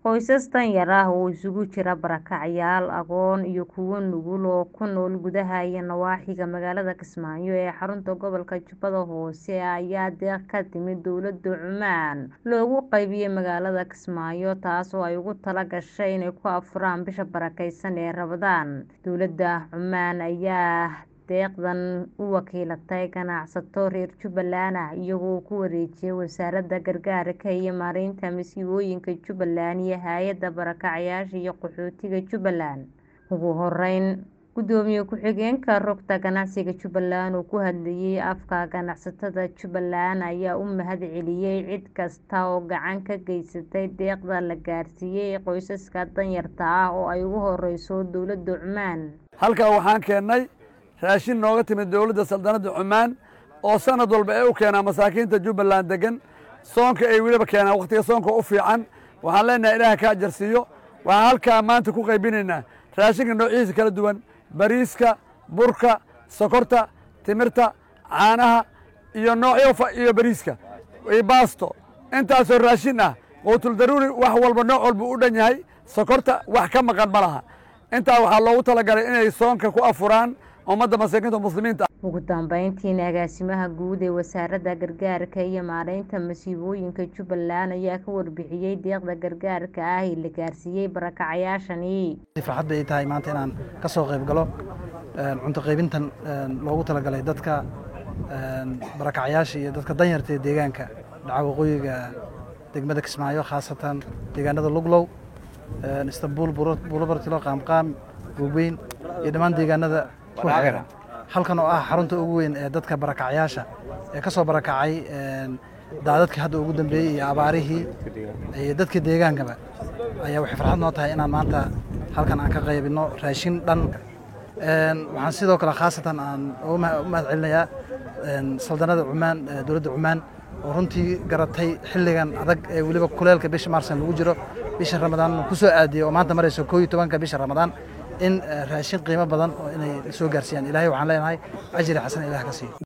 Qoysas danyar ah oo isugu jira barakacyaal, agoon iyo kuwo nugul oo ku nool gudaha iyo nawaaxiga magaalada Kismaayo ee xarunta gobolka Jubbada Hoose ayaa deeq ka timid dowladda Cumaan loogu qaybiyay magaalada Kismaayo taas oo ay ugu talo gashay inay ku afuraan bisha barakeysan ee Ramadaan. Dowladda Cumaan ayaa deeqdan u wakiilatay ganacsato reer Jubbaland ah iyagoo ku wareejiyay Wasaaradda Gargaarka iyo Maareynta Masiibooyinka Jubbaland iyo Hay'adda Barakacayaasha iyo Qaxootiga Jubbaland. Ugu horeyn, Gudoomiye ku-xigeenka Rugta Ganacsiga Jubbaland oo ku hadlayay afka ganacsatada Jubbaland ayaa u mahadceliyay cid kasta oo gacan ka geysatay deeqda la gaarsiiyay qoysaska danyarta ah oo ay ugu horeyso dowladda Cumaan. halkan waxaan keennay raashin nooga timid dowladda saldanadda cumaan oo sanad walba ay u keenaa masaakiinta jubbaland degan soonka ay weliba keenaan wakhtiga soonka u fiican waxaan leenahay ilaaha ka ajarsiiyo waxaan halkaa maanta ku qaybinaynaa raashinka noocihiisa kala duwan bariiska burka sokorta timirta caanaha iyo noocyo iyo bariiska iyo baasto intaasoo raashin ah quutul daruuri wax walba nooc walba u dhan yahay sokorta wax ka maqan ma laha intaa waxaa loogu talagalay inay soonka ku afuraan ummadda masaakiinta muslimiinta ugu dambeyntiina agaasimaha guud ee wasaaradda gargaarka iyo maareynta masiibooyinka Jubbaland ayaa ka warbixiyay deeqda gargaarka ah ee la gaarsiiyay barakacayaashani. farxad bay tahay maanta inaan ka soo qayb galo cunto qaybintan loogu talagalay dadka barakacayaasha iyo dadka danyarta ee deegaanka dhaca waqooyiga degmada Kismaayo khaasatan deegaanada Luglow Istanbul Bulobartilo Qaamqaam Goobeyn iyo dhammaan deegaanada ku xeeran halkan oo ah xarunta ugu weyn ee dadka barakacayaasha ee ka soo barakacay daadadkii hadda ugu dambeeyey iyo abaarihii iyo dadka deegaankaba ayaa waxay farxad noo tahay inaan maanta halkan aan ka qaybino raashin dhan waxaan sidoo kale khaasatan aan u mahad celinayaa saldanada cumaan dowladda cumaan oo runtii garatay xilligan adag ee weliba kuleelka bisha maarsan lagu jiro bisha ramadaan ku soo aadiyey oo maanta marayso koo iyo tobanka bisha ramadaan in raashin qiimo badan oo inay soo gaarsiiyaan ilaahay waxaan leenahay ajri xasan ilaah ka siiyo